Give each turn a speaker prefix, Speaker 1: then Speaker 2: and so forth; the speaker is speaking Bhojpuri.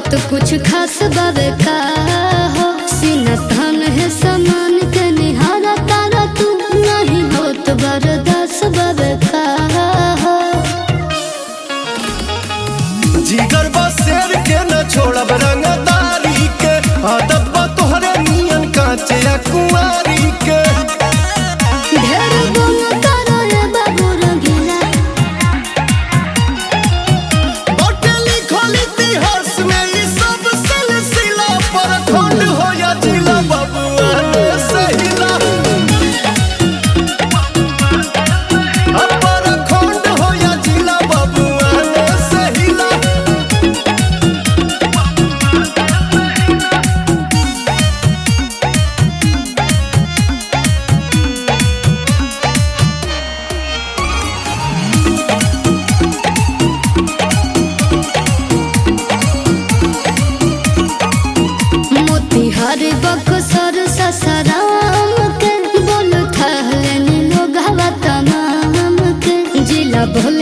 Speaker 1: बात कुछ खास बावे का हो सीना थान है समान के निहारा तारा तू नहीं हो तो बरदास बावे का हो
Speaker 2: जिगर बा शेर के न छोड़ब रंगदारी के आदत बा तोहरे नियन कांचे या कुंवारी के
Speaker 1: ढेर गुण करो रे बाबू रंगीला
Speaker 2: बटली खोली इतिहास में ई सब सिलसिला पर खंड हो या जिला बबुआ ने सहिला अपर खंड हो या जिला बबुआ ने सहिला
Speaker 1: मोतिहार बक्सर ससराम के बोल थहले लोग हवा तमाम के जिला भोल